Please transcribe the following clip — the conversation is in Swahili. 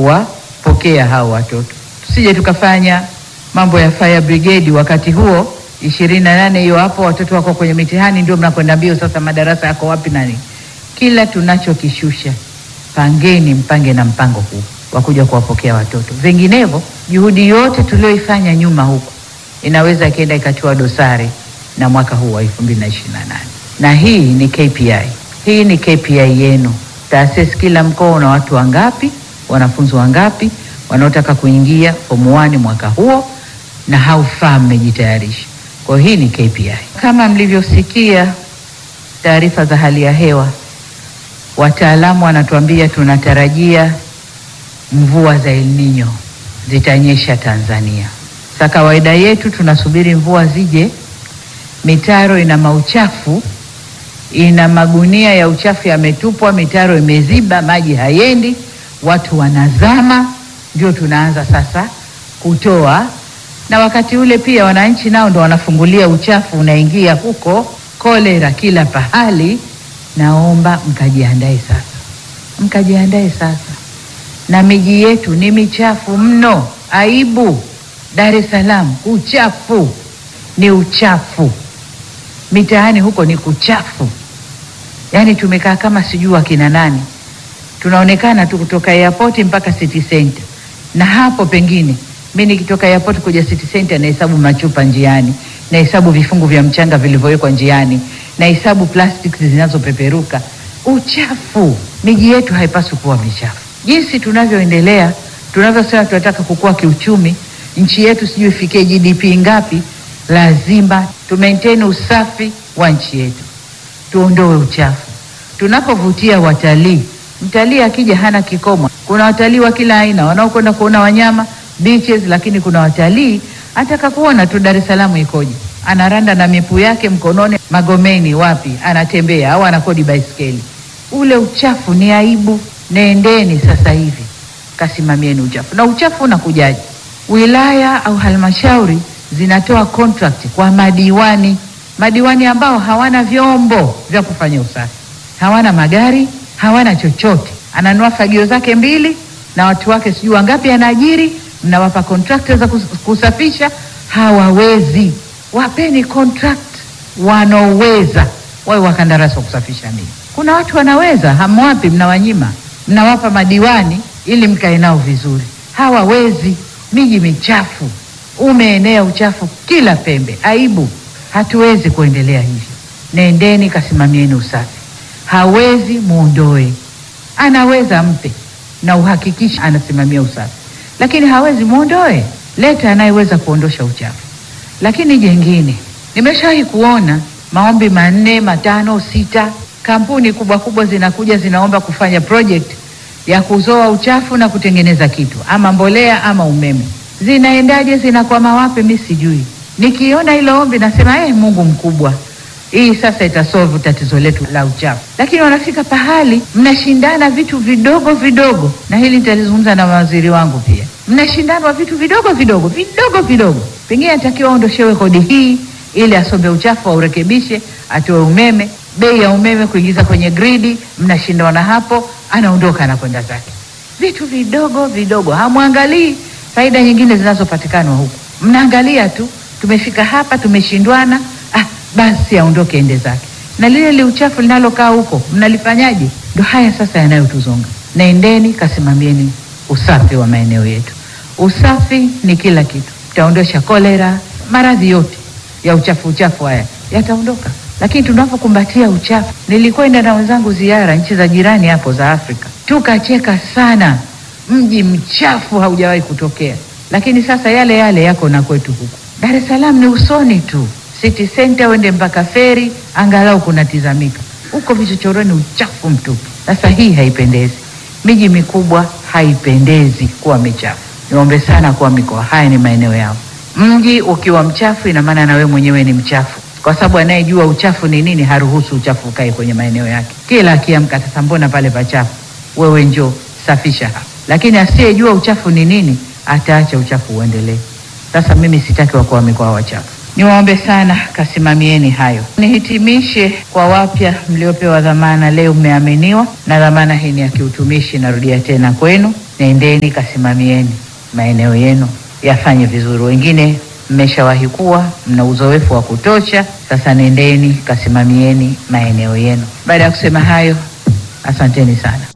kuwapokea hao watoto, tusije tukafanya mambo ya fire brigade wakati huo ishirini na nane hiyo hapo, watoto wako kwenye mitihani, ndio mnakwenda mbio sasa, madarasa yako wapi nani? Kila tunachokishusha pangeni, mpange na mpango huu wa kuja kuwapokea watoto, vinginevyo juhudi yote tulioifanya nyuma huku inaweza ikaenda ikatiwa dosari na mwaka huu wa 2028 na hii ni KPI, hii ni KPI yenu taasisi. Kila mkoa una watu wangapi, wanafunzi wangapi wanaotaka kuingia form 1 mwaka huo, na how far mmejitayarisha. Kwa hiyo hii ni KPI. Kama mlivyosikia taarifa za hali ya hewa, wataalamu wanatuambia tunatarajia mvua za El Nino zitanyesha Tanzania. Sa kawaida yetu tunasubiri mvua zije, mitaro ina mauchafu, ina magunia ya uchafu yametupwa, mitaro imeziba, maji hayendi, watu wanazama, ndio tunaanza sasa kutoa. Na wakati ule pia wananchi nao ndo wanafungulia uchafu unaingia huko, kolera kila pahali. Naomba mkajiandae sasa, mkajiandae sasa, na miji yetu ni michafu mno, aibu. Dar es Salaam uchafu ni uchafu, mitaani huko ni kuchafu. Yaani tumekaa kama sijui akina nani, tunaonekana tu kutoka airport mpaka city center, na hapo pengine mi nikitoka airport kuja city center nahesabu machupa njiani, nahesabu vifungu vya mchanga vilivyowekwa njiani, nahesabu plastic zinazopeperuka. Uchafu. Miji yetu haipaswi kuwa michafu. Jinsi tunavyoendelea, tunavyosema tunataka kukua kiuchumi nchi yetu sijui ifikie GDP ngapi, lazima tu maintain usafi wa nchi yetu, tuondoe uchafu. Tunapovutia watalii, mtalii akija hana kikomo. Kuna watalii wa kila aina wanaokwenda kuona wanyama beaches, lakini kuna watalii ataka kuona tu Dar es Salaam ikoje, anaranda na mipu yake mkononi, Magomeni wapi, anatembea au anakodi baiskeli. Ule uchafu ni aibu. Nendeni sasa hivi kasimamieni uchafu. Na uchafu unakujaje? Wilaya au halmashauri zinatoa contract kwa madiwani, madiwani ambao hawana vyombo vya kufanya usafi, hawana magari, hawana chochote. Ananua fagio zake mbili na watu wake sijui wangapi anaajiri, mnawapa contract za kus- kusafisha, hawawezi. Wapeni contract wanaoweza, wawe wakandarasi wa kusafisha miji. Kuna watu wanaweza, hamwapi, mnawanyima, mnawapa madiwani ili mkae nao vizuri, hawawezi. Miji michafu, umeenea uchafu kila pembe, aibu. Hatuwezi kuendelea hivyo. Nendeni kasimamieni usafi. Hawezi muondoe, anaweza mpe na uhakikisha anasimamia usafi, lakini hawezi muondoe. Leta anayeweza kuondosha uchafu. Lakini jengine, nimeshawahi kuona maombi manne, matano, sita, kampuni kubwa kubwa zinakuja zinaomba kufanya project ya kuzoa uchafu na kutengeneza kitu ama mbolea ama umeme. Zinaendaje? Zinakwama wapi? Mi sijui. Nikiona hilo ombi nasema eh, Mungu mkubwa, hii sasa itasolve tatizo letu la uchafu. Lakini wanafika pahali mnashindana vitu vidogo vidogo, na hili nitalizungumza na mawaziri wangu pia. Mnashindana vitu vidogo vidogo vidogo vidogo, pengine anatakiwa aondoshewe kodi hii ili asombe uchafu aurekebishe, atoe umeme, bei ya umeme kuingiza kwenye gridi, mnashindana hapo, anaondoka anakwenda zake. Vitu vidogo vidogo, hamwangalii faida nyingine zinazopatikana huku, mnaangalia tu, tumefika hapa, tumeshindwana, ah, basi aondoke ende zake. Na lile li uchafu linalokaa huko mnalifanyaje? Ndo haya sasa yanayotuzonga. Naendeni kasimamieni usafi wa maeneo yetu. Usafi ni kila kitu, utaondosha kolera, maradhi yote ya uchafu uchafu haya yataondoka. Lakini tunapokumbatia uchafu, nilikwenda na wenzangu ziara nchi za jirani hapo za Afrika, tukacheka sana. Mji mchafu haujawahi kutokea, lakini sasa yale yale yako na kwetu huku Dar es Salaam ni usoni tu, city center uende mpaka feri, angalau kunatizamika. Huko vichochoroni uchafu mtupu. Sasa hii haipendezi, miji mikubwa haipendezi kuwa michafu. Niombe sana kuwa mikoa haya ni maeneo yao. Mji ukiwa mchafu, ina maana na wewe mwenyewe ni mchafu, kwa sababu anayejua uchafu ni nini haruhusu uchafu ukae kwenye maeneo yake. Kila akiamka, sasa mbona pale pachafu? Wewe njoo safisha hapa. Lakini asiyejua uchafu ni nini ataacha uchafu uendelee. Sasa mimi sitaki wakuu wa mikoa wachafu. Niwaombe sana kasimamieni hayo. Nihitimishe kwa wapya mliopewa dhamana leo, mmeaminiwa na dhamana hii ni ya kiutumishi. Narudia tena kwenu, nendeni kasimamieni maeneo yenu yafanye vizuri. Wengine mmeshawahi kuwa mna uzoefu wa kutosha, sasa nendeni kasimamieni maeneo yenu. Baada ya kusema hayo, asanteni sana.